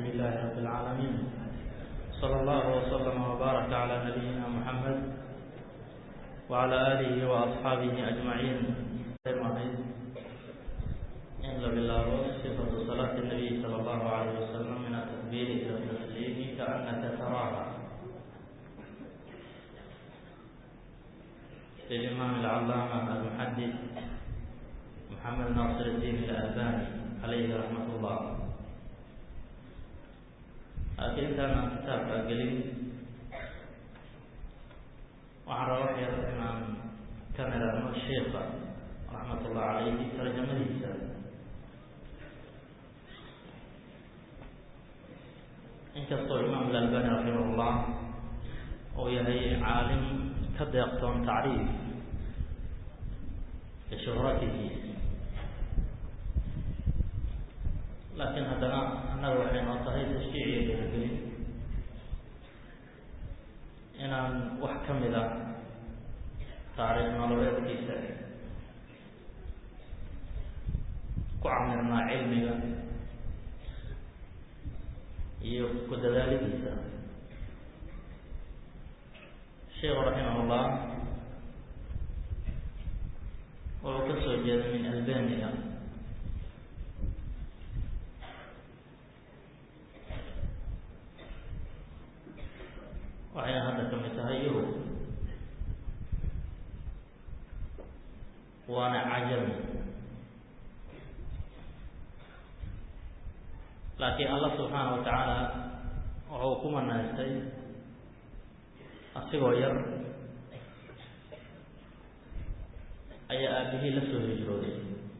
لله رب العالمين صلى الله وسلم وبارك على نبينا محمد وعلى آله وأصحابه أجمعين in la bilaabo sifatu salaati الnabiy salى اllahu عalيه wasalam min atakbiir ila tasliimi kaanaka taraaha lilimaam alcalaama almuxadis moxamed naasir الdiin اlalbani calayhi raxmat اllah laakiin intaan aan kitaabka gelin waxaan raba wax yar inaan ka nirano sheika raxmat ullah calayhi tarjamadiisa inkastoo imaam alalbani raximahullah uu yahay caalim ka deeqtoon tacriif lishuhratihi laakiin haddana annaga waxay noo tahay tashjiiciyo geeragelin inaan wax ka mid a taariikh nololeedkiisa ku camirnaa cilmiga iyo ku dadaalidiisa sheikhu raximahullah wuxuu ka soo jeeday min albania waxayna hadda ka mid tahay yurub waana cajami laakiin allah subxaana wa tacaala wuxuu ku manaystay asigoo yar ayaa aabihii la soo hijrooday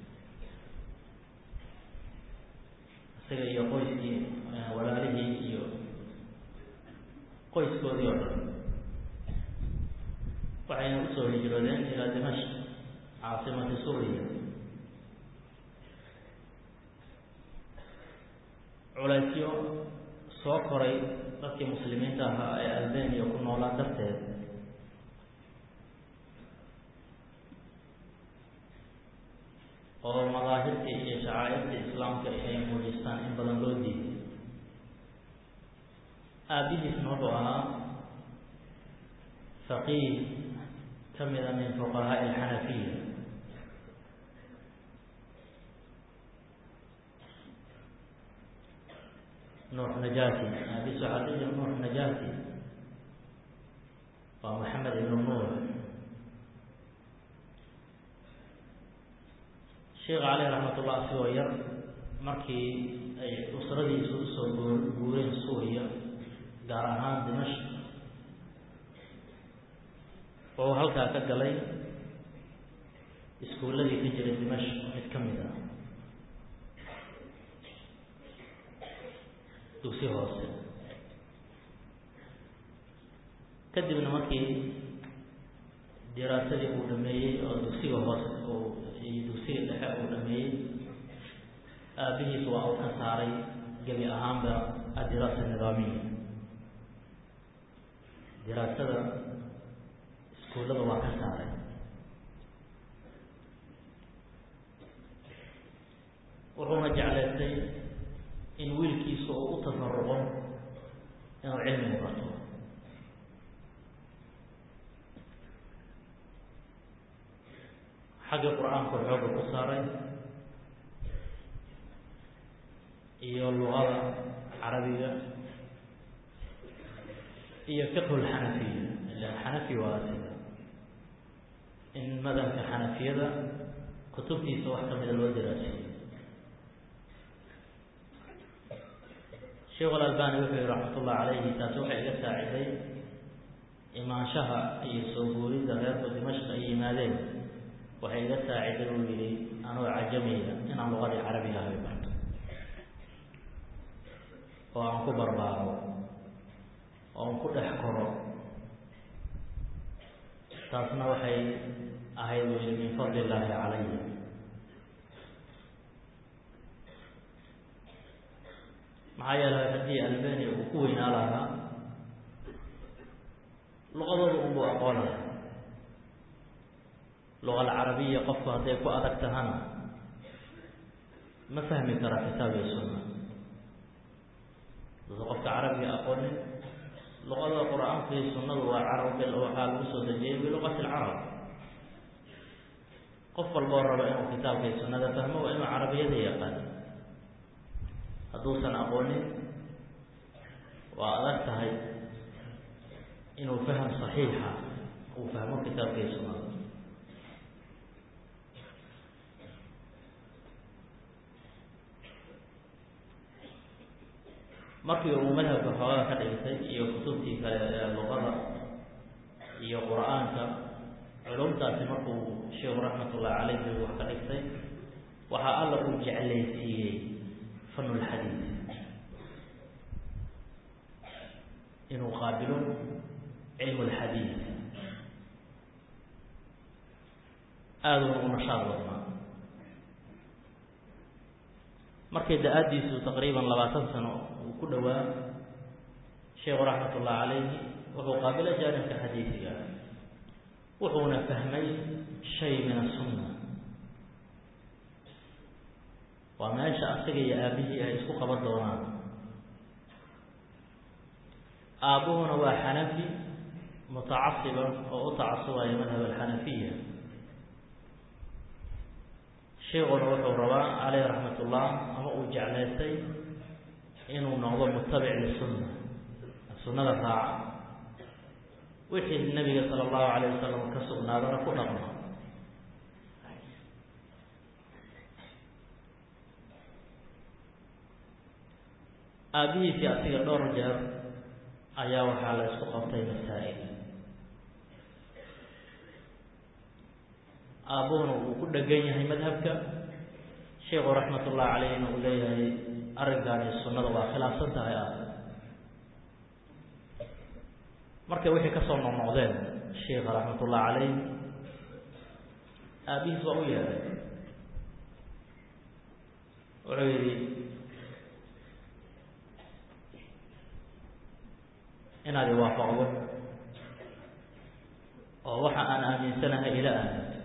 isaga iyo qoyskii walaalihii iyo qoyskoodii oo dhan waxayna usoo hijroodeen ilaa dimashq caasimati suuriya culaysyo soo koray dadkii muslimiinta ahaa ee albania ku noolaa darteed oo madaahirtii iyo shacaa'irtii islaamka inay muujistaan in badan loo diiday aabihiisna wuxuu ahaa faqiih ka mida min fuqahaa'i alxanafiya nuux najati aabiis waxaa la jira nuux najati waa maxamed ibnu nuux sheekha caleyh raxmat ullah asigoo yar markii ay usradiisu usoo goo guureen suuriya gaar ahaan dimashq wuxuu halkaa ka galay iskuulladii ka jiray dimashq mid ka mid ah dugsi hoose kadibna markii diraasadii uu dhameeyey oo dugsiga hoose uu iyo dugsiga dhexe uu dhameeyey aabihiis waa uu ka saaray gebi ahaanba adiraasa nidaamiya diraasada iskuullada waa ka saaray wuxuuna jeclaystay in wiilkiisa uu u tafaruqo inuu cilmiga barto xagga qur-aanku xooga ku saaray iyo luqada carabiga iyo fiqhu lxanafiya ila xanafi waa sida in madhabka xanafiyada kutubtiisa wax kamida loo daraasiyo sheekh alalbani wuxuu yihi raxmat ullah calayhi taasi waxay iga saaciday imaanshaha iyo soo guuridda reerku dimashq ay yimaadeen waxay iga saaciday uu yihi anoo cajamiya inaan luqadii carabiga ahay barto oo aan ku barbaaro oo aan ku dhex koro taasna waxay ahayd uu yihi min fadli illaahi calaya maxaa yeelay haddii albania uu ku weynaa lahaa luqadooda unbuu aqoon laha luqa alcarabiya qofku hadday ku adag tahana ma fahmi kara kitaab iyo sunna aqoonin luqada qur-aanka iyo sunnadu waa carab waxaa lagu soo dejiyay biluqati alcarab qof walboo raba inuu kitaabka iyo sunnada fahmo waa inuu carabiyada yaqaan hadduusan aqoonin waa adag tahay inuu faham saxiixa uu fahmo kitaabka iyo sunnada markii uu madhabka xoogada ka dhigtay iyo kutubtii kale ee luqada iyo qur-aanka culumtaasi markuu sheekhu raxmatullahi caleyhi wax ka dhigtay waxaa alla uu jeclaysiiyey fanulxadiid inuu qaabilo cilmu lxadiid aaduna u nashaad badnaa markay da-aadiisu taqriiban labaatan sano uu ku dhowaa sheekhu raxmat ullahi calayhi wuxuu qaabila jaanibka xadiisiga wuxuuna fahmay shay min asunna waa meesha asaga iyo aabihii ay isku qaban doonaan aabbuhuna waa xanafi mutacasiban oo u tacasubaya madhab alxanafiya sheekuna wuxuu rabaa caleyh raxmat ullah ama uu jeclaystay inuu noqdo mutabic lisunna sunnada raaca wixii nabiga sala allahu calayh wasalam ka sugnaadana ku dhaqmo aabbihiisii asiga dhowr jeer ayaa waxaa la isku qabtay masaa'il aabbuhuna uu ku dhegan yahay madhabka sheekhu raxmatullahi caleyhna uu leeyahay arrinkaani sunnada waa khilaafsan tahay ah markay wixii kasoo noqnoqdeen sheikha raxmatullahi caleyh aabihiis waa u yeeday wuxuu yidhi inaad iwaafaqdo oo waxa aan aaminsanahay ila aaminto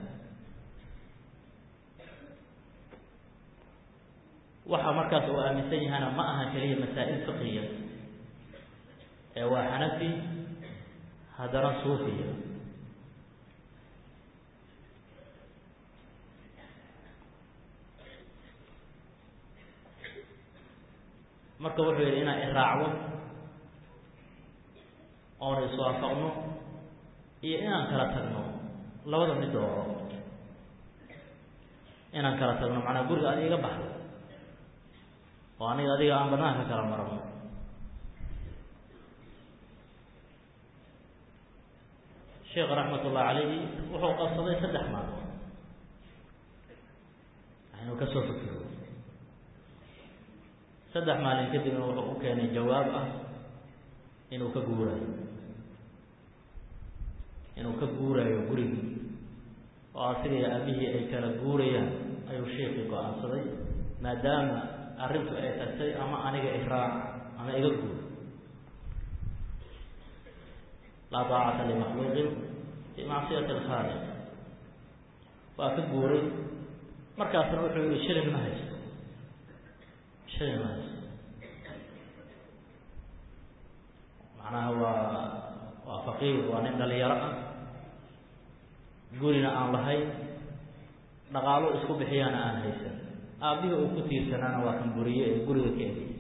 waxa markaas uu aaminsan yahana ma aha keliya masaa'il fiqiya ee waa xanafi haddana suufiya marka wuxuu yidhi inaan iraacdo oona iswaafaqno iyo inaan kala tagno labada mid dooro inaan kala tagno macnaa guriga adiga iga baxdo oo aniga adiga aan banaanka kala marno sheekh raxmat ullahi calayhi wuxuu qabsaday saddex maalmood inuu ka soo fikiro saddex maalin kadibna wuxuu u keenay jawaab ah inuu ka guurayo inuu ka guurayo gurigii oo asiga iyo aabihii ay kala guurayaan ayuu sheekii go-aansaday maadaama arrintu ay tagtay ama aniga iraac ama iga guur laa daacata limakhluuqin fii macsiyati alkhaaliq waa ka guuray markaasna wuxuu yihi shilin ma haysto shilin ma haysto macnaha waa waa faqiir waa nin dhalinyaro ah gurina aan lahayn dhaqaalo isku bixiyaana aan haysan aabbihii uu ku tiirsanaana waa kan buriye ee guriga ka egay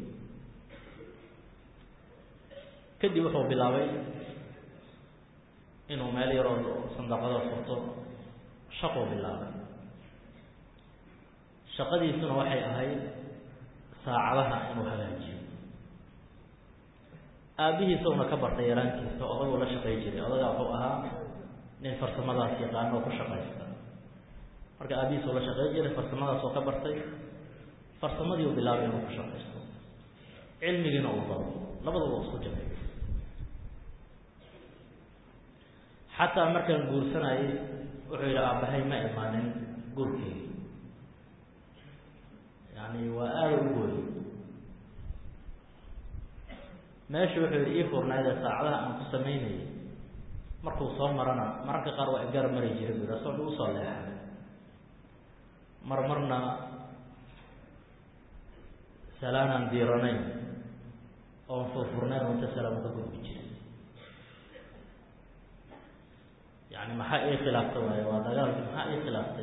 kadib wuxuu bilaabay inuu meel yaroo sandaqada furto shaquu bilaabay shaqadiisuna waxay ahayd saacadaha inuu hagaajiyo aabbihiisuna ka bartay yaraantiisa odaguu la shaqay jiray odagaa wuxuu ahaa nin farsamadaas yaqaano oo ku shaqaysta marka aabbihiisuu la shaqay jiray farsamadaas oo ka bartay farsamadii u bilaabay inuu ku shaqaysto cilmigiina uu baro labaduba isku jiray xataa markaan guursanayay wuxuu yidhi aabbahay ma imaanin guurkeegi yani waa aada u gooy meesha wuxuu yidhi ii furnaydee saacadaha aan ku samaynayay markuu soo marana mararka qaar waa igaar mari jiray bu yidhi asoo ugu soo leexay mar marna salaanaan diiranayn oon furfurnayn oo inta salaamo ka gudbi jiray yani maxaa ii khilaaftay waayo waa dagaalki maxaa ii khilaaftay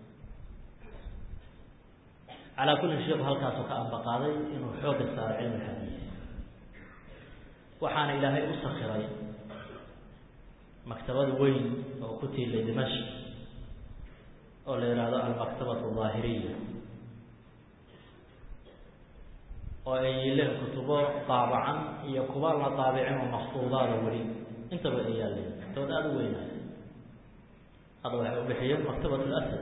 calaa kulli sheikhu halkaasu ka ambaqaaday inuu xoogga saaro cilmi xadiis waxaana ilaahay u sakiray maktabad weyn oo ku tiilay dimashq oo la yidhaahdo almaktabatu daahiriya oo ay yileen kutubo daabacan iyo kuba la daabicin oo maktuudaada weli intaba ay yaaleen maktabad aada u weynaay hadda waxay u bixiyeen maktabat lasad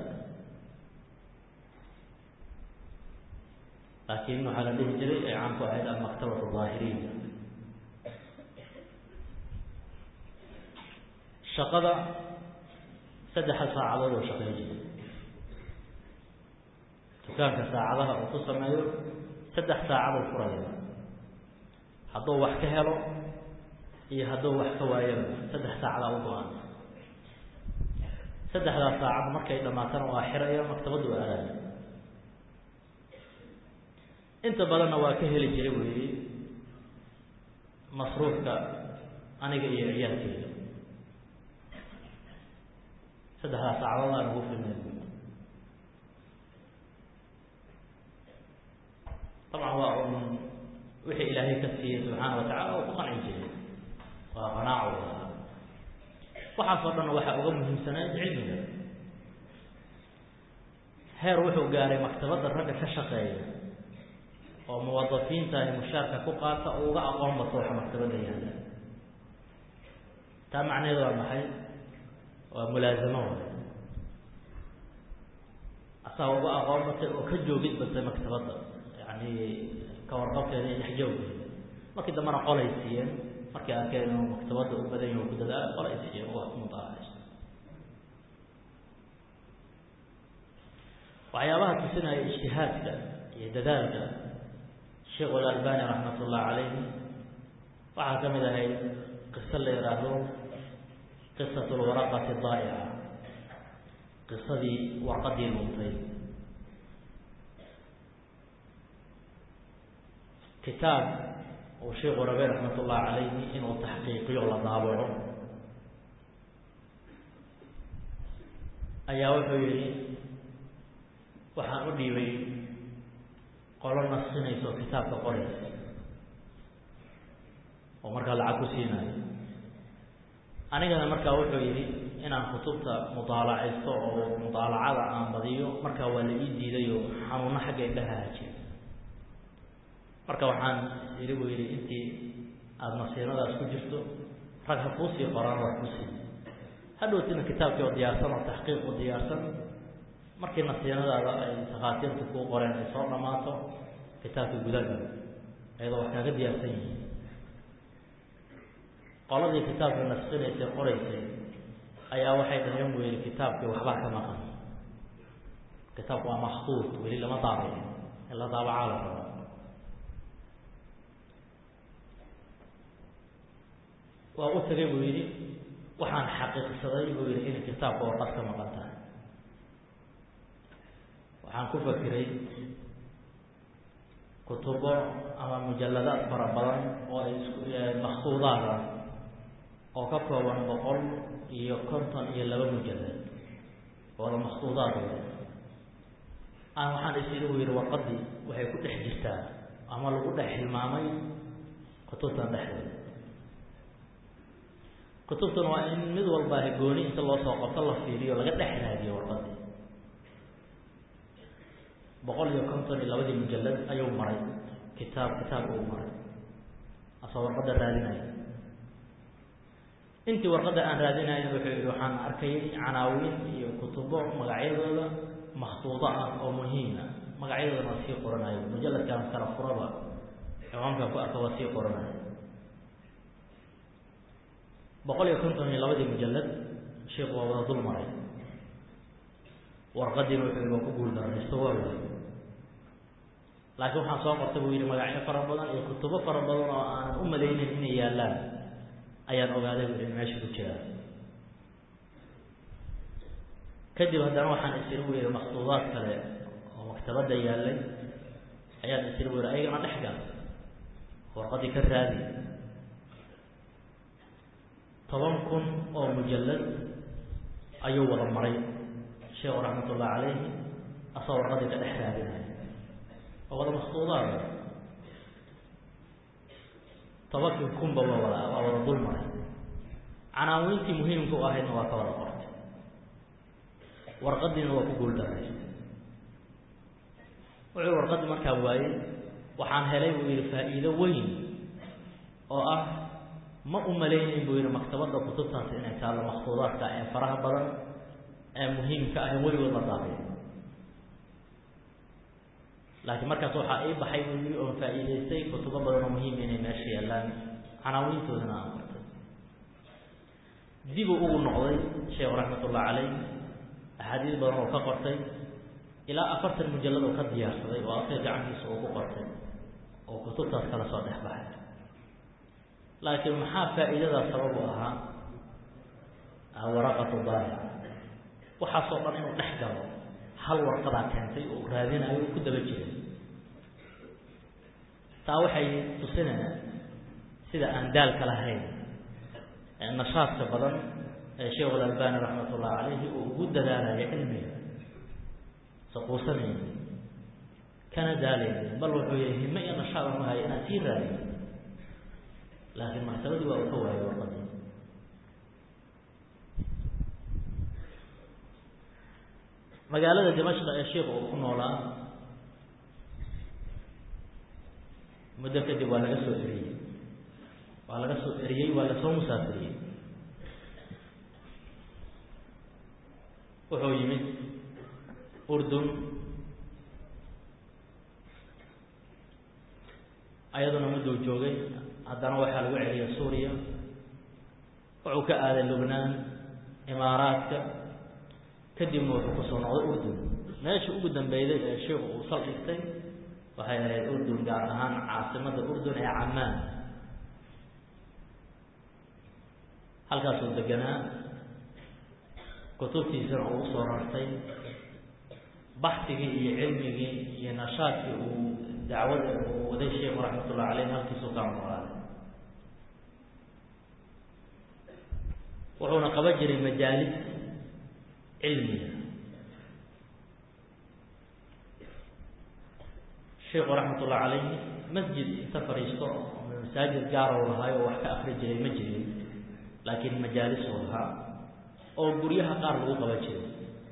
laakiin waxaa la dhihi jiray ay caan ku ahayd almaktabatu daahiriya shaqada saddexa saacadood oo shaqeyn jiray dukaanka saacadaha uu ku sameeyo saddex saacadoo furaya hadduu wax ka helo iyo hadduu wax ka waayaba saddex saacadaa u go-an saddexdaas saacad markay dhamaatana waa xiraya maktabaddu waa aadaya inta badanna waa ka heli jiray weyi masruufka aniga iyo ciyaalkeeda saddexdaas saacadood aan ugu filnay dabcan waa un wixii ilaahay ka siiyey subxaana watacala oo ku qancin jiray waa qanaaco ahaa waxaasoo dhanna waxaa uga muhiimsanayd cilmiga heer wuxuu gaaray maktabadda ragga ka shaqeeya oo muwadafiinta ay mushaarka ku qaata oo uga aqoon bato waxa maktabadda yaalla taa macnaheedu waa maxay waa mulaazamo waay asaga uga aqoon batay oo ka joogid batay maktabadda yani ka warqabteeda iyo dhexjooggeeda markii dambena qolay siiyeen markii arkeen inuu maktabadda u badan yahi ku dadaala qolay siiyeen oo wax ku mutaalacayso waxyaabaha tusinaya ijtihaadka iyo dadaalka sheekh alalbani raxmat ullah calayhi waxaa ka mid ahayd qiso la yidhaahdo qisat lwaraqati daa'ica qisadii warqadii luntay kitaab uu sheikhu rabe raxmat ullah calayhi inuu taxqiiqiyo la daabaco ayaa wuxuu yihi waxaan u dhiibay qolo nasinayso kitaabka qoraysa oo markaa lacag ku siinayo anigana markaa wuxuu yidhi inaan kutubta mudaalacaysto oo mudaalacada aan badiyo markaa waa la ii diidayo xanuuno xagga indhaha hajiya marka waxaan yidhi buu yidhi intii aada nasiinadaas ku jirto rag ha kuusii qoraan wax ku sii hadhowtina kitaabkii oo diyaarsan oo taxqiiq oo diyaarsan markii nasiinadaada ay takhaatiirta kuu qoreen ay soo dhammaato kitaabkii gudagal ayadoo wax kaaga diyaarsan yihiin qoladii kitaabka nasqinaysay qoraysay ayaa waxay dhaheen buu yihi kitaabkii waxbaa ka maqan kitaabku waa maktuud weli lama daabayo in la daabacaa la raba waa u tagay buu yidhi waxaan xaqiiqsaday buu yihi inay kitaabka warqad ka maqan tahay waxaan ku fakiray kutubo ama mujalladaad fara badan oo ay isku maktuudaada oo ka kooban boqol iyo konton iyo laba mujallad ooda maktuudaad wey aan waxaan is idhi buu yihi warqadii waxay ku dhex jirtaa ama lagu dhex hilmaamay kutubtan dhexdeeda kutubtan waa in mid walba gooni inta loo soo qabto la fiiriyo laga dhex raadiyo warqadii boqol iyo konton iyo labadii mujallad ayuu maray kitaab kitaabka uu maray asoo warqadda raadinaya intii warqadda aan raadinayo wuxuu yihi waxaan arkayay canaawiin iyo kutubo magacyadooda maktuudo ah oo muhiima magacyadoodana waa sii qoranayo mujalladkaan kala furaba ciwaankaan ku arka waa sii qoranayo boqol iyo konton iyo labadii mujallad sheikhu waa wada dul maray warqadiina wuxuu yihi waa ku guul daraysto waa waay laakiin waxaan soo qortay buu yihi magacyo fara badan iyo kutubo fara badan oo aanan u malaynin inay yaallaan ayaan ogaaday buu yihi meesha ku jiraa kadib haddana waxaan isiri buu yihi maktuudaad kale oo maktabadda yaallay ayaan isiri buu yihi ayagana dhex gal oo warqadii ka raadi toban kun oo mujallad ayuu wada maray sheekhu raxmat ullahi calayhi asagoo warqadii ka dhex raadinaya oo wada maksuudaada tobankii kunba waa wada waa wada dul maray canaawiintii muhiimka u ahaydna waa ka wada qortay warqadiina waa ku guuldaraysa wuxuu warqadii markaa waayey waxaan helay buu yihi faa'iido weyn oo ah ma u malaynayn buu yihi maktabadda kutubtaasi inay taallo maksuudaadka ee faraha badan ee muhiimka ah ee weligood la daabiyo laakiin markaas waxaa ii baxay buu yihi oon faa'iidaystay kutubo badan oo muhiim inay meesha yaallaan canaawiintoodana aan qortay dibuu ugu noqday sheekhu raxmatullahi caleyh axaadiis badan oo ka qortay ilaa afartan mujallad oo ka diyaarsaday oo asaga gacantiisa uu ku qortay oo kutubtaas kala soo dhex baxay laakiin maxaa faa'iidadaas sabab u ahaa waraqatu daalic waxaasoo dhan inuu dhex galo hal warqadaa keentay oo raadinayo u ku daba jiray taa waxay tusinayaan sida aan daalka lahayn nashaadka badan ee sheekhu alalbani raxmat ullahi calayhi uu ugu dadaalayo cilmiga saquusanayni kana daalayni bal wuxuu yihi hime iyo nashaad aan uhayo inaan sii raadiyo laakiin maktabadii waa uu ka waayay warqadii magaalada dimashq ee sheikhu uu ku noolaa muddo kadib waa laga soo eriyey waa laga soo eriyey waa lasoo musaafiriyey wuxuu yimid urdun ayaduna mudduu joogay haddana waxaa lagu celiyay suuriya wuxuu ka aaday lubnaan imaaraadka kadibna wuxuu kusoo noqday urdun meesha ugu dambeyday ee sheikhu uu sal dhigtay waxay ahayd urdun gaar ahaan caasimada urdun ee camaan halkaasuu deganaa kutubtiisana uu usoo rartay baxsigii iyo cilmigii iyo nashaadkii uu dacwada uu waday sheikhu raxmatullahi caleyh halkiisuu kaa noolaaday wuxuuna qaban jiray majaalis cilmiga sheikhu raxmatullahi calayhi masjid inta fadhiisto masaajid gaara u lahaayo oo wax ka akri jiray ma jirin laakiin majaalis uu lahaa oo guryaha qaar lagu qaban jiray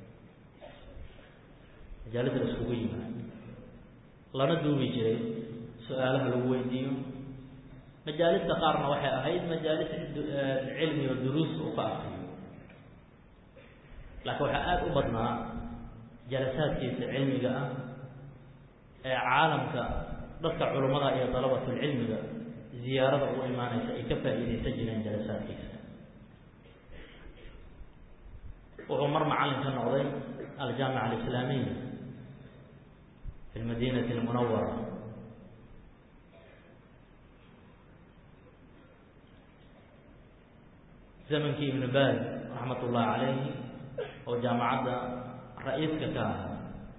majaalisa la iskugu yimaad lana duubi jiray su-aalaha lagu weydiiyo majaalista qaarna waxay ahayd majaalis cilmi oo duruus uu ka akriyo laakiin waxaa aada u badnaa jalasaadkiisa cilmiga ah ee caalamka dadka culummada iyo dalabatulcilmiga ziyaarada ugu imaanaysa ay ka faa'iidaysan jireen jalasaadkiisa wuxuu mar macallin ka noqday aljaamica alislaamiya fi lmadinati almunawara zamankii ibnu baaz raxmat ullahi calayhi oo jaamacadda ra-iiska ka ahaa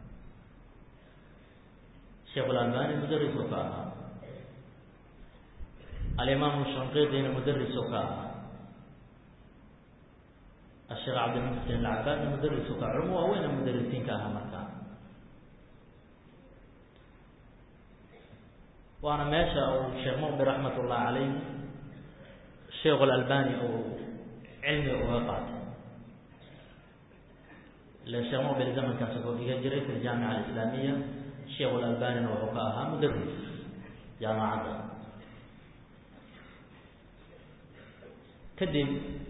sheekh alalbani mudaris oo ka ahaa alimaamu shanqiiqina mudaris oo ka ahaa asheekh cabdilmuxsin alcabaadna mudaris oo ka culamo waaweyna mudarisiin ka ahaa markaa waana meesha uu sheekh muqbir raxmat ullahi calayh sheekh alalbani uu cilmiga uga qaatay ila sheekh muqbir zamankaas wuxuu dhigan jiray fi ljaamica alislaamiya sheekh alalbanina wuxuu ka ahaa mudaris jaamacadda kadib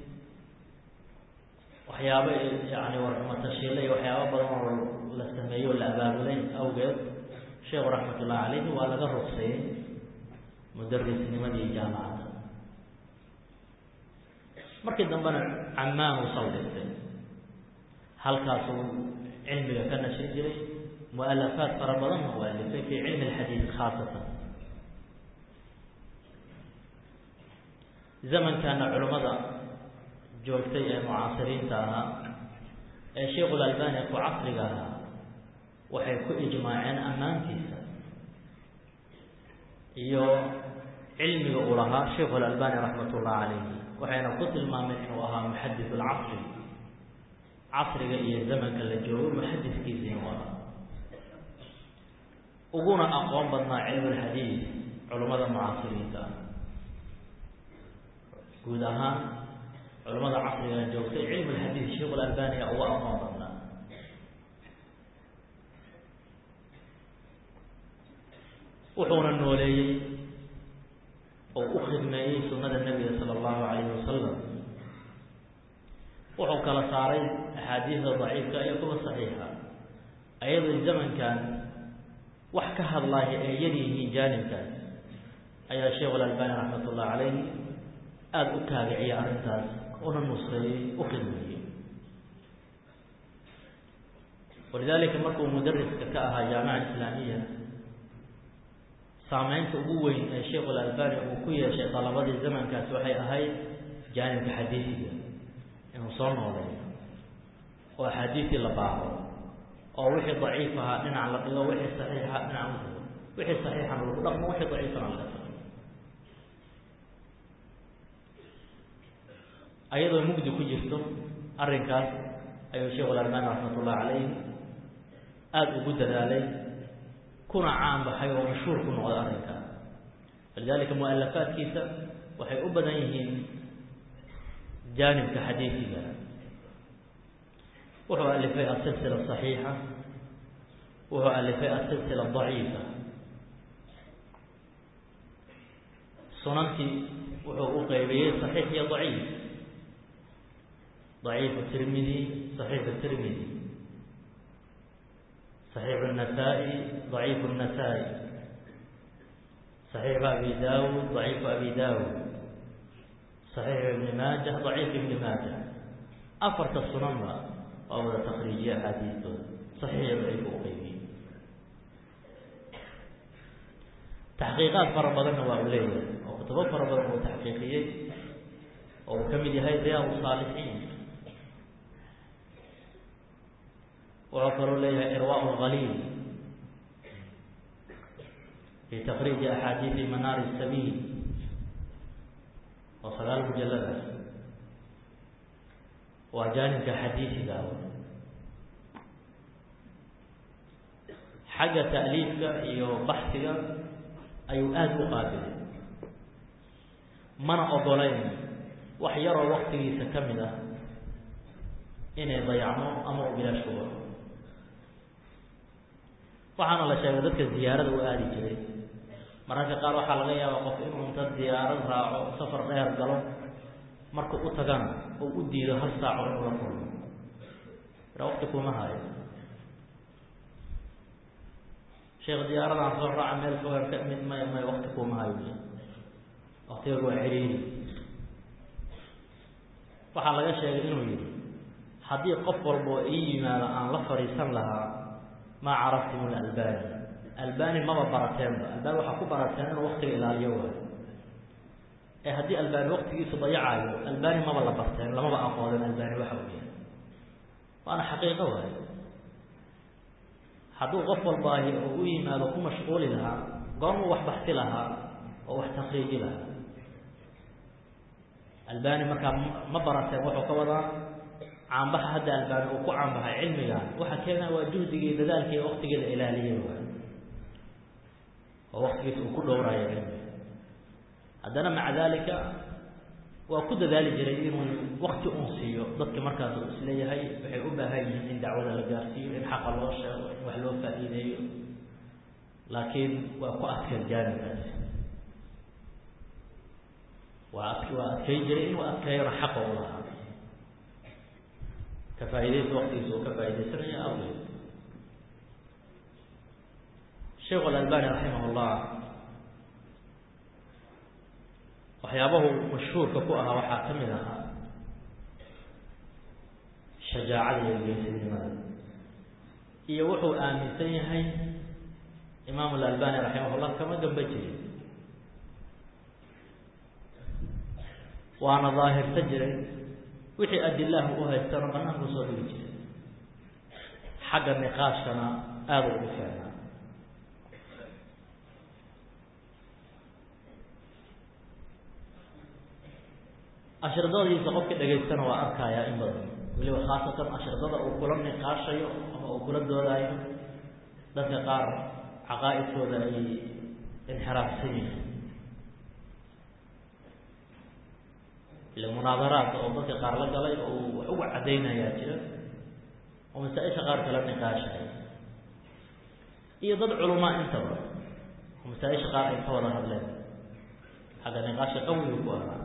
waxyaabo yani warxumatashiile iyo waxyaabo badan oo la sameeyey oo la abaabulay awgeed sheekhu raxmat ullahi calayhi waa laga rugsayey mudarisnimadii jaamacadda markii dambena camaan uu saldhigtay halkaasuu cilmiga ka nashin jiray mualafaad fara badanna u alifay fi cilmi alxadiid khaasatan zamankana culimmada joogtay ee mucaasiriinta ahaa ee sheikhu lalbani ku casriga ahaa waxay ku ijmaaceen ammaantiisa iyo cilmiga uu lahaa sheikhu alalbani raxmat ullah calayhi waxayna ku tilmaameen inuu ahaa muxadis alcasri casriga iyo zamanka la joogo muxadiskiisa inuu ahaa uguna aqoon badnaa cilmu alxadiid culummada mucaasiriinta ah guud ahaan culummada casrigan joogtay cilmu alxadiid sheikhu alalbani a uga aqoon badnaa wuxuuna nooleeyey oo u khidmeeyey sunnada nebiga sala allahu calayhi wasalam wuxuu kala saaray axaadiida daciifka iyo kuwa saxiixa ayadoo zamankan wax ka hadlaaya ee yar yihiin jaanibkaas ayaa sheikhu alalbani raxmat ullah calayhi aada u taabiciyay arrintaas una nusreeyey u khidmeeyey walidaalika markuu mudariska ka ahaa jaamica islaamiya saameynta ugu weyn ee sheikhu alalbani uu ku yeeshay dalabadii zamankaas waxay ahayd jaanibka xadiisiga inuu soo nooleeyo oo axaadiistii la baaro oo wixii daciif ahaa dhinac la dhigo wixii saxiixa dhinac u dhigo wixii saxiixana lagu dhaqmo wixii daciifana laga tago ayadoo mugdi ku jirto arrinkaas ayuu sheikhu alalbani raxmat ullahi calayh aada ugu dadaalay kuna caan baxay oo mashhuur ku noqday arrinkaas walidalika mualafaadkiisa waxay u badan yihiin jaanibka xadiisiga wuxuu alifay asilsila saxiixa wuxuu alifay asilsila daciifa sunankii wuxuu u qeybiyey saxiix iyo daciif daciifu tirmidi saxiixu tirmidi saxiixu الnasaa-i daciifu الnasaa-i saxiixu abi dawud daciifu abi dawud saxiixu ibni maaja daciif ibni maaja afarta sunanba waa wada takriijiye axaadiistooda saxiixiyo daciifu u qeybiyey taxqiiqaad fara badanna waa u leeyahay oo kutubo fara badan uu taxqiiqiyey oo uu ka mid yahay riyaad saalixiin wuxuu kaloo leeyahay irwaa lgaliil fi takriiji axaadiidi manaari sabiil oo sagaal mujaladaas waa jaanibka xadiisiga xagga ta'liifka iyo baxsiga ayuu aada u qaabilay mana ogolayn wax yaroo waktigiisa ka mid ah inay dayacmo ama u bilaash ku baxo waxaana la sheegay dadka ziyaarada u aadi jiray mararka qaar waxaa laga yaabaa qof inuu inta diyaarad raaco safar dheer galo marka u tagana oo u diido hal saaco inuu la kulmo ira wakti kuma hayo sheekh diyaaradan soo raaca meel fogaan ka mid may may wakti kuma hayo waktigagu waa ciriiri waxaa laga sheegay inuu yihi haddii qof walba oo ii yimaado aan la fadhiisan lahaa maa caraftum albani albani maba barateenba albani waxaa ku barateen inuu waktiga ilaaliyo waayo ee haddii albani waktigiisu dayacaayo albani maba la barteen lamaba aqooden albani waxa uu yahay waana xaqiiqo waayo hadduu qof walbaahi oo u yimaado ku mashquuli lahaa goormuu wax baxsi lahaa oo wax takriiji lahaa albani markaa ma barateen wuxuu ka wadaa caanbaxa hadda albani uu ku caanbaxay cilmigan waxa keenaa waa juhdigii dadaalkii waktigii la ilaaliyey waayo oo waktigiisa uu ku dhowraayo cilmiga haddana maca dalika waa ku dadaali jiray inuu wakti un siiyo dadka markaas uu isleeyahay waxay u baahan yihiin in dacwada la gaarsiiyo in xaqa loo sheego in wax loo faa'iideeyo laakiin waa ku adkeen jaanibkaasi waa ad waa adkay jiray inuu adkeeyona xaqa u lahaa ka faaidaysa waktigiisa uu ka faa'idaysanayo awgeed sheikhu alalbani raximah llah waxyaabahu mashhuurka ku ahaa waxaa ka mid ahaa shajaacada iyo geesinimada iyo wuxuu aaminsan yahay imaamu alalbani raximah llah kama gamba jirin waana daahirta jiray wixii adilahu u haystana banaanku soo dhigi jiray xagga niqaashkana aada ugu feenaa ashridadiisa qofka dhegaystana waa arkayaa in badan weliba khaasatan ashridada uu kula niqaashayo ama uu kula doodaayo dadka qaar caqaa'idkooda ay inxiraafsan yihiin ile munaadaraad oo dadka qaar la galay oo uu wax uga caddaynayaa jira oo masaa-isha qaar kala niqaashaya iyo dad culamaa intaba oo masaa-isha qaar ay ka wada hadleen xagga niqaasha qawiga ku ahaa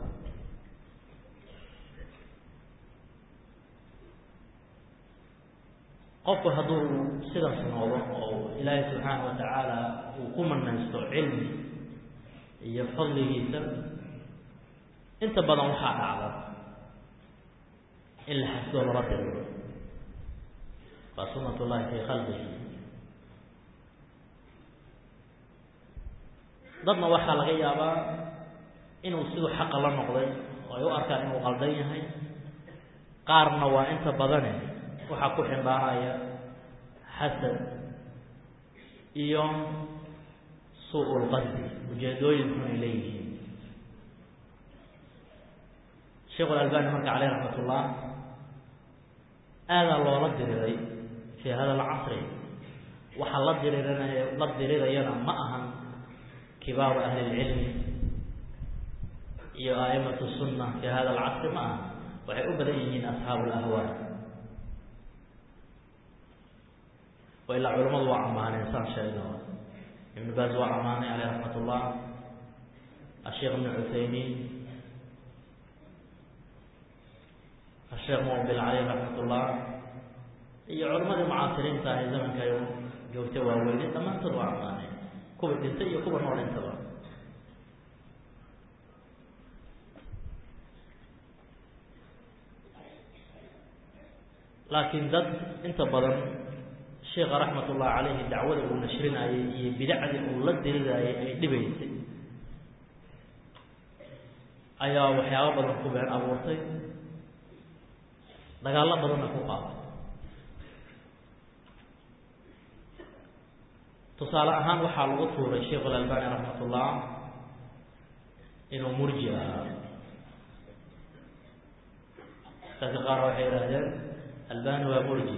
qofku hadduu sidaas noodo oo ilaahay subxaana wa tacaala uu ku manaysto cilmi iyo fadligiisa inta badan waxaa dhacda in la xasdoo lala diriro waa sunat ullahi fii khalqihi dadna waxaa laga yaabaa inuu siduu xaqa la noqday oo ay u arkaan inuu qaldan yahay qaarna waa inta badane waxaa ku ximbaaraya xasad iyo suu lqasdi ujeedooyinku ay leeyihiin sheikhu alalbani marka caleyh raxmat ullah aadaa loola diriray fii hada alcasri waxaa la diriiranaya la dirirayana ma ahan kibaaru ahli lcilmi iyo aimatu sunna fii hada alcasri ma aha waxay u badan yihiin asxaabu lahwaa wa ilaa culamadu waa ammaaneen saan sheegno ibnu baaz waa ammaanay caleyh raxmat ullah asheekh ibnu cuthaymiin asheekh muqbil caleyh raxmat ullah iyo culammadii mucaasiriinta ahay zamanka joogta waaweyne dhammaantood waa ammaaneen kuwa dhintay iyo kuwa nool intaba laakiin dad inta badan sheekha raxmat ullahi caleyhi dacwada uu nashrinayay iyo bidacdii uu la diriraayay ay dhibaysay ayaa waxyaabo badan ku been abuurtay dagaallo badanna ku qaaday tusaale ahaan waxaa lagu tuuray sheikh alalbani raxmat ullah inuu murji ahaa dadka qaar waxay yidhaahdeen albani waa murji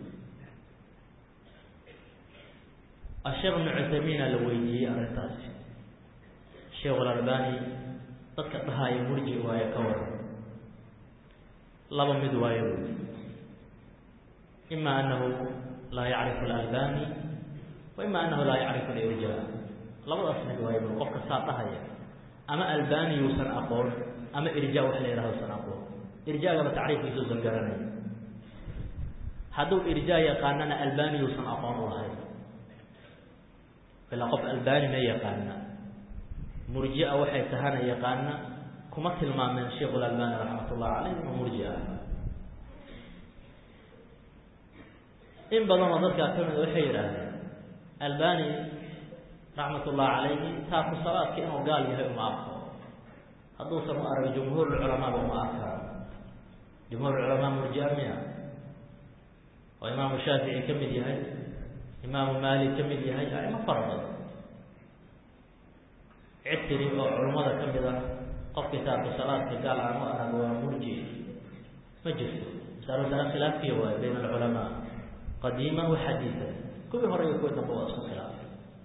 asheekh ibnu cuthaymiina la weydiiyey arrintaasi sheikh alalbani dadka dhahaya murji waayo ka waran laba mid waayo buui ima anahu laa yacrifu alalbani wa ima anahu laa yacrifu alirja labadaas mid waayo bui qofka saa dhahaya ama albani yuusan aqoon ama irja wax la yidhahdo usan aqoon irjaagaba tacriifkiisa usan garanay hadduu irja yaqaanana albani yuusan aqoon u lahayn ilaa qof albani ma yaqaana murjia waxay tahana yaqaana kuma tilmaameen sheikhu lalbani raxmat ullahi caleyh inuu murji ah in badan oo dadkaa ka mida waxay yidhaahdeen albani raxmat ullahi calayhi taaku salaadka inuu gaal yahay uma arko hadduusan u arag jumhuur culamaaba uma arkaan jumhuur culamaa murjia miya oo imaamu shaafici ka mid yahay imaamu maalik ka mid yahay aimo fara badan cid tiri oo culummada ka mid ah qofkii taarku salaadka gaal aan u arag waa murji ma jirto masalo masale khilaafiya waayo bayna alculamaa qadiima wa xadiida kuwii hore iyo kuwii dambe waa isku khilaafay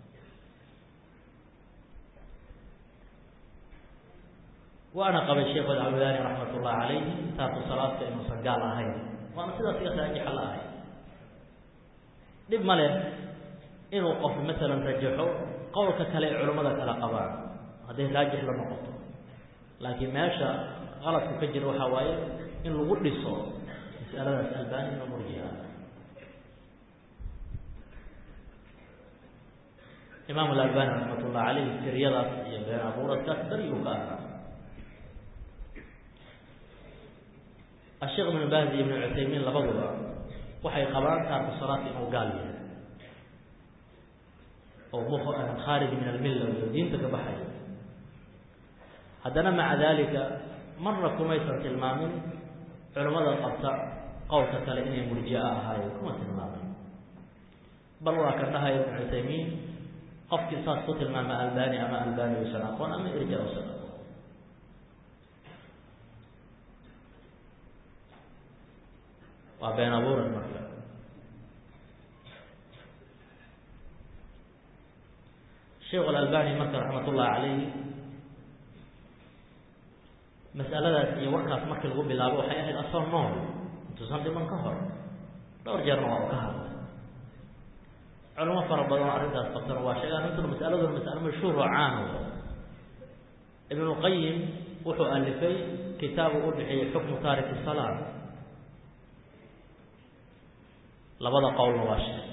waana qabay sheikh alcawdaani raxmat ullahi calayhi taarku salaadka inuusan gaal ahayn waana sidaas iga raajixa la ahay dhib ma leh inuu qof masalan rajaxo qowlka kale ee culammada kale qabaan hadday raajix la noqoto laakiin meesha qaladku ka jira waxaa waaye in lagu dhiso mas'aladaas albani inuu murjiha imaam alalbani raxmat ullah caleyh firyadaas iyo been abuuradkaas dariyuu ka ahaa asheekh ibnu baaz iyo ibnu cuthaymiin labaduba waxay qabaan taarku salaadka inuu gaal yahay oo mu khaarij min almilla iyo diinta ka baxayo haddana maca dalika marna kumaysan tilmaamin culimmada qabta qowlka kale inay murjia ahaayeen kuma tilmaamin bal waa kan dhahaya ibnu cuthaymiin qofkii saas ku tilmaama albani ama albani usan aqoon ama irja usan aqoon waa been abuuran marka sheekh alalbani marka raxmat ullahi calayh mas'aladaas iyo warkaas markii lagu bilaabo waxay ahayd asoo nool intuusan dhiman ka hor dhowr jeerna waa u ka hadlay culimo fara badan oo arrintaas qabtana waa sheega arrintuna mas'aladuna mas'alo mashhuur oo caana ibnulqayim wuxuu alifay kitaabu u bixiyey xukmu taariki salaa labada qowlna waa sheegay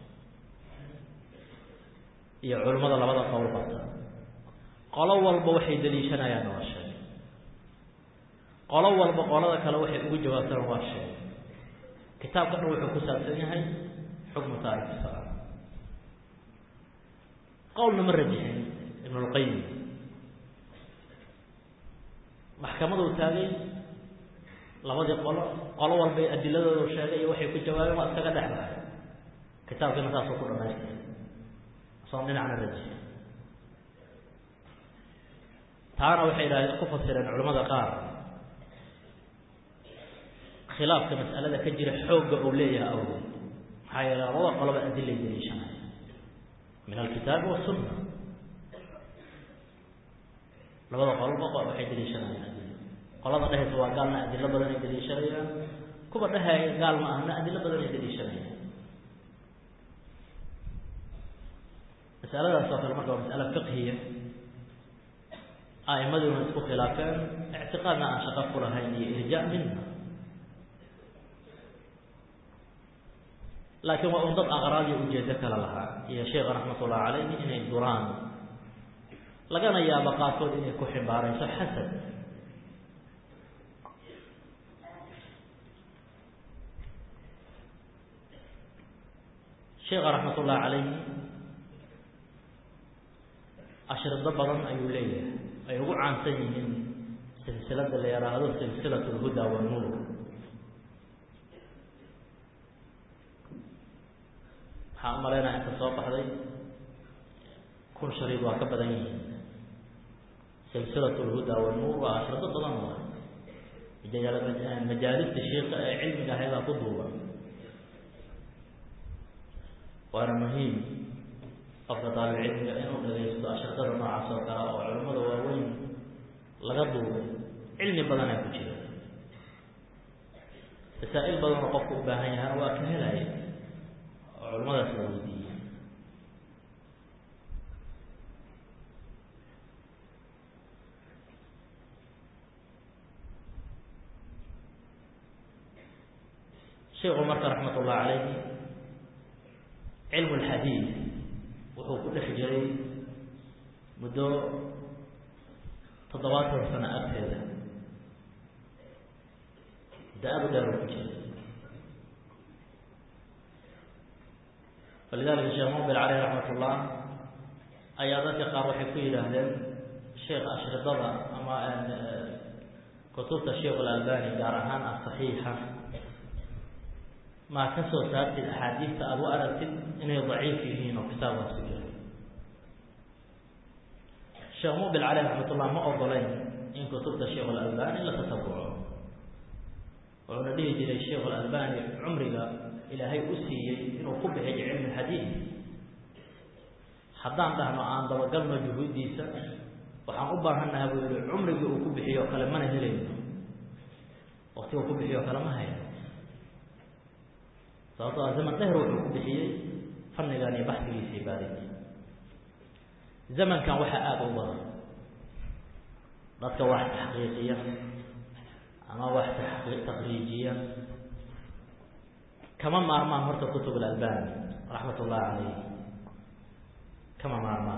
iyo culimmada labada qowl qabta qolo walba waxay daliishanayaanna waa sheegay qolo walba qolada kale waxay ugu jawaabtana waa sheegay kitaabka dhan wuxuu ku saabsan yahay xukmu taariki salaa qowlna ma rajixin ibnulqayim maxkamaduu taagay labadii qolo qolo walbay adiladoodu sheegay iyo waxay ku jawaabeen waa iskaga dhex baxay kitaabkiina saasuu ku dhamaystay asoon dhinacna rajixin taana waxay idhahdeen ku fasireen culamada qaar khilaafka mas'alada ka jira xoogga uu leeyahay awgeed maxaa yeele labada qoloba adilay daliishanaya min alkitaabi wasunna labada qolba waxay daliishanayaan adilo qolada dhehaysa waa gaalna adilo badan ay daliishanayaan kuwa dhehaya gaal ma ahna adilo badan ay daliishanayaan masaladaas oo kale marka waa mas'alo fiqhiya a'imaduna isku khilaafeen ictiqaadna aan shaqo ku lahayn iyo irjaa minna laakiin waa un dad aqraad iyo ujeedo kale lahaa iyo sheekha raxmatullahi calayhi inay duraan lagana yaabo qaarkood inay ku ximbaarayso xasad sheekha raxmatullahi calayhi ashrido badan ayuu leeyahay ay ugu caansan yihiin silsilada la yaraahdo silsilat lhuda wanuur waxaan u malaynaya inta soo baxday kun shariid waa ka badan yihiin silsilat lhuda wanuur waa ashrido badan waa majaalista shiika ee cilmiga ahaybaa ku duuban waana muhiim qofka daalibcilmiga inuu dhagaysto ashritada noocaas oo kale oo culimmada waaweyn laga duubay cilmi badanaa ku jira masaa-il badan oo qofku u baahan yahana waa ka helaya oo culimmadaas la weydiiya sheikhu marka raxmat ullahi calayhi cilmu lxadiid wuxuu ku dhex jiray muddo toddobaatan sano agteeda da-adu dheer uu ku jiray falidalika sheekh muqbil caleyh raxmat ullah ayaa dadka qaar waxay ku yidhaahdeen sheekh ashridada ama kutubta sheikh alalbani gaar ahaan asaxiixa maa ka soo saartid axaadiista aada u aragtid inay daciif yihiin oo kitaabkaas ku jira sheekh muqbil caleyh raxmatullah ma ogolayn in kutubta sheikh alalbani la tatabuco wuxuuna dhihi jiray sheikh alalbani cumriga ilaahay u siiyey inuu ku bixiyo cilmi xadiid haddaan dhahno aan dabagalno juhuuddiisa waxaan u baahannaha buu yihi cumrigii uu ku bixiyo o kale mana helayno wakti uu ku bixiyo o kale ma hayo sababto a zaman dheher wuxuu ku bixiyey fannigan iyo baxsigiisii baadid zamankan waxaa aada u badan dadka wax taxqiiqiya ama wax takriijiya kama maarmaan horta kutub alalbani raxmat ullahi calayh kama maarmaan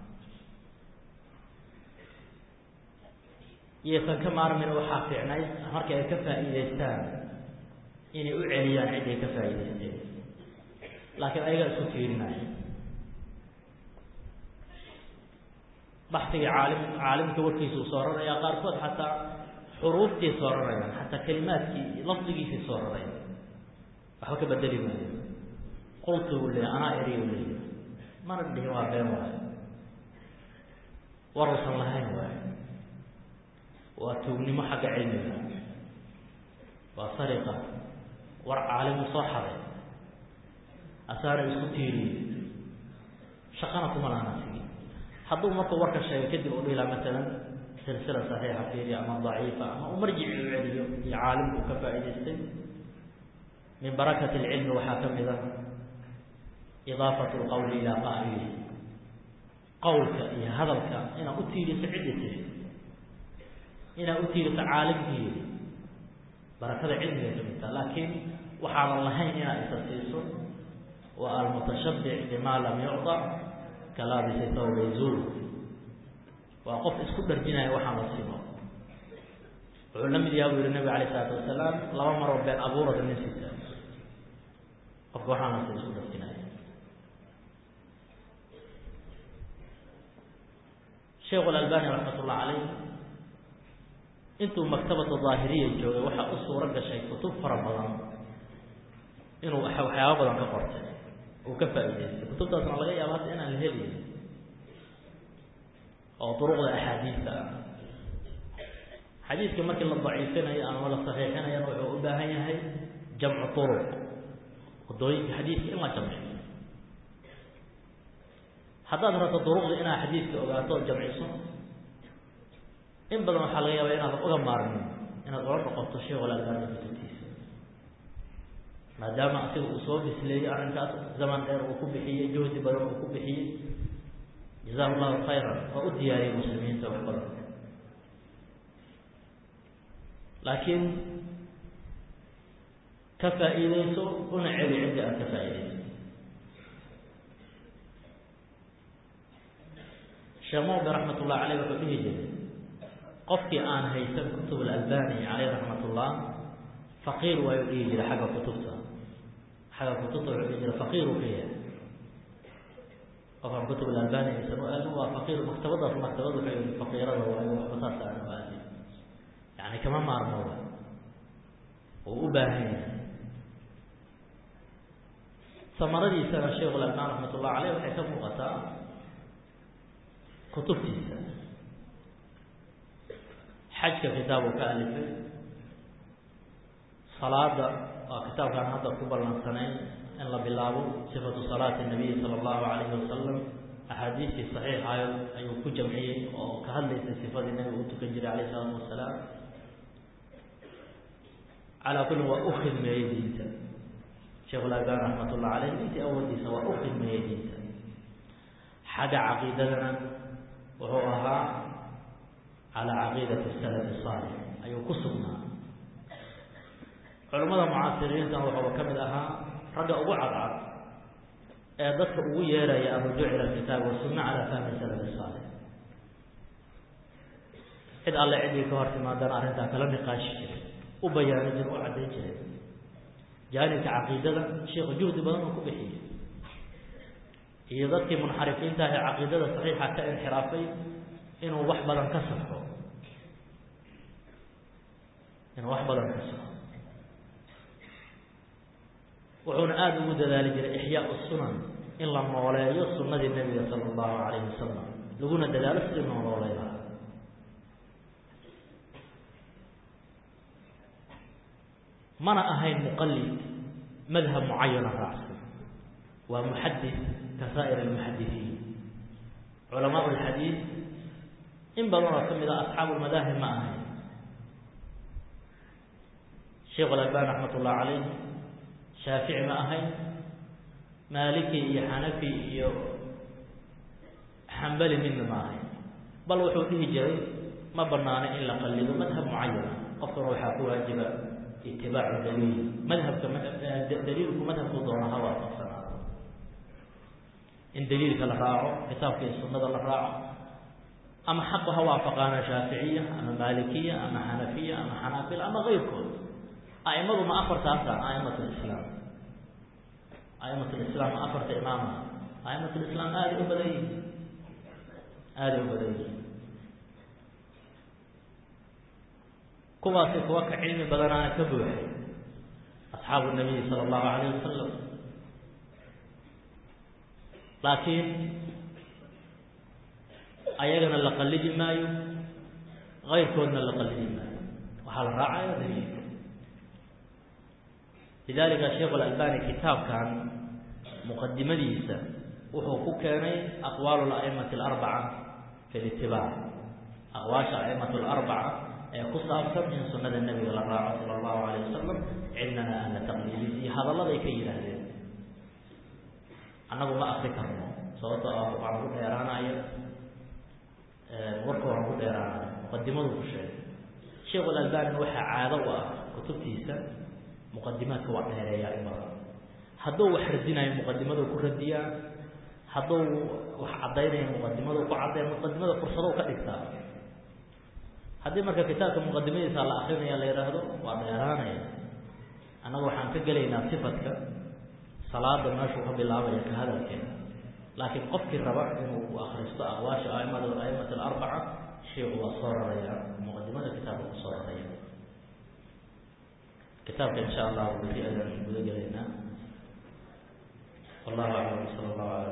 iyaysan ka maarmin waxaa fiicnayd marka ay ka faa'iidaystaan inay u celiyaan cid ay ka faa'iidaysteen laakiin ayagaa isku tiirinaya baxsigii caalim caalimka warkiisuu soo rarayaa qaarkood xataa xuruuftii soo rarayaan xataa kelimaadkii lafdigiisii soo raraya waxba ka bedeli maayo qultu u leeya anaa eri u leeya mana dhihin waa been waayo waruusan lahayn waayo waa tuugnimo xagga cilmiga waa sariqa war caalimu soo xaday asaana isku tiiriyey shaqana kuma laana sigi hadduu markuu warka sheegay kadib u dhihilaa masalan silsila saxiixa fiiri ama daciifa ama u marjici u celiyo iyo caalimku ka faa'idaystay min barakati alcilmi waxaa ka mid a idaafatu lqowli ilaa qaa'ilihi qowlka iyo hadalka inaad u tiiriso ciddi tiri inaad u tiiriso caalimkii barakada cilmiga ka midta laakiin waxaanan lahayn inaad isa siiso wa almutashabbic bima lam yucطa kalaabisi thawba zuur waa qof isku dharjinaya waxaan la siino wuxuu la mid yaha buu yihi nabig alayh isalaatu wasalaam laba maroo been abuurada nin sita qofka waxaan la sii isku dharjinaya sheekhu alalbani raxmat ullah calayh intuu maktabata daahiriya joogay waxaa u suuro gashay kutub fara badan inuu waxyaaba badan ka qortay uu ka faa'idaystay kutubtaasna laga yaaba hadda inaan la helayn oo duruqda axaadiista ah xadiiska markii la daciifinayo ama la saxiixinayana wuxuu u baahan yahay jamcu turuq wadooyinka xadiiska in la jamciyo haddaad rabto duruqda inaad xadiiska ogaato oo jamciso in badan waxaa laga yaaba inaadan uga maarmin inaad ula noqoto sheekh alalbani kutubtiisa maadaama asiga uu soo bisleeyey arrinkaas zaman dheer uu ku bixiyey juhdi badan uu ku bixiyey jazahu llahu khayran oo u diyaariyey muslimiinta wax badan laakiin ka faa'iideyso una celi ciddi aad ka faa'iideyso sheekh muqbi raxmat ullah caleyh wuxuu dhihi jiray qofkii aan haysan kutub alalbani caleyh raxmat ullah faqiir waayu dhihi jiray xagga kutubta xagga kutubta wuxuu dhihi jiray faqiir uu ka yahay qofkaan kutub alalbani aysan u aalin waa faqiir maktabadaas maktabad wuxuu yihi faqiirada waayo waxba saas aan u aalin yani kama maarmo wa uu u baahan yahay samaradiisana sheikhu alalbani raxmat ullah caleyh waxay ka muuqataa kutubtiisa xajka kitaabu ka alifay salaada waa kitaabkaan hadda ku ballansanayn in la bilaabo sifatu salaati nabiyi sala allahu calayhi wasalam axaadiistii saxiixayo ayuu ku jamciyey oo ka hadlaysay sifadii nabiga u tukan jiray alayh isalaatu wasalaam calaa kullin waa u khidmeeyey diinta sheikhu lalbani raxmat ullah caleyh intii awoodiisa waa u khidmeeyey diinta xagga caqiidadana wuxuu ahaa calaa caqiidati salafi saalix ayuu ku sugnaa culimmada mucaasiriintana wuxuuba ka mid ahaa ragga ugu cadcad ee dadka ugu yeeraya alrujuuc ila alkitaabi wasunna calaa fahmi salafi saalix cid alle ciddii ka hor timaadana arrintaa kala niqaashi jiray u bayaani jiray u caddayn jiray jaanibka caqiidada sheikhu juhdi badan uu ku bixiyey iyo dadkii munxarifiinta ah ee caqiidada saxiixa ka inxiraafay inuu wax badan ka safo inuu wax badan ka safo wuxuuna aada ugu dadaali jiray ixyaa sunan in la nooleeyo sunnadii nebiga sala allahu calayhi wasalam laguna dadaalo sidii noo nooley lahaa mana ahayn muqalid madhab mucayana raacsan waa muxadis ka saa'ir almuxadisiin culamaa lxadiid in badan oo ka mid a asxaabu lmadaahib ma ahayn sheikh alalbani raxmat ullah calayh shaafici ma ahayn maaliki iyo xanafi iyo xambali midna ma ahayn bal wuxuu dhihi jiray ma banaano in la qalido madhab mucayana qofkana waxaa ku waajiba itibaacu daliil madhabka daliilku madhabku doona ha waafaqsanaado in daliilka la raaco kitaabka iyo sunnada la raaco ama xaqu ha waafaqaana shaaficiya ama maalikiya ama xanafiya ama xanaabila ama keyrkood a'imadu ma afartaasaan a'imat lislaam a'imat lislaam ma afarta imaama a'imat lislaam aaday u badan yihin aaday u badan yihin kuwaasi kuwa ka cilmi badanaana ka buuxay asxaabu nabiyi sala allahu calayh wasalam laakiin ayagana la qallidi maayo kayrkoodna la qallidi maayo waxaa la raacaya daliilka lidalika sheikh alalbani kitaabkan muqadimadiisa wuxuu ku keenay aqwaal aimati alarbaca fi litibaac aqwaasha aimatu alarbaca ee ku saabsan in sunada nebiga la raaco sala allahu alayh wasalam cidnana aan la taqliidin iyo hadalladay ka yidhaahdeen annagu ma akri karno sababto ah waxaan ku dheeraanaya warka waxaan ku dheeraanaya muqadimadu ku sheegay sheikh alalbani waxaa caado u ah kutubtiisa muqadimaadka waa dheereeyaa imada hadduu wax radinayo muqadimadu ku radiyaa hadduu wax caddaynayo muqadimadu ku caddeeya muqadimada fursado ka dhigtaa haddii marka kitaabka muqadimadiisa la akrinaya la yidhaahdo waa dheeraanaya annaga waxaan ka gelaynaa sifadka salaada meeshuu ka bilaabaya ka hadalkeeda laakiin qofkii raba inuu akristo aqwaasha aimada aimat alarbaca sheikhu waa soo raraya muqadimada kitaabka ku soo raraya kitaabka insha allahu beri ayaan guda gelaynaa wallahu aclam sala allahu ala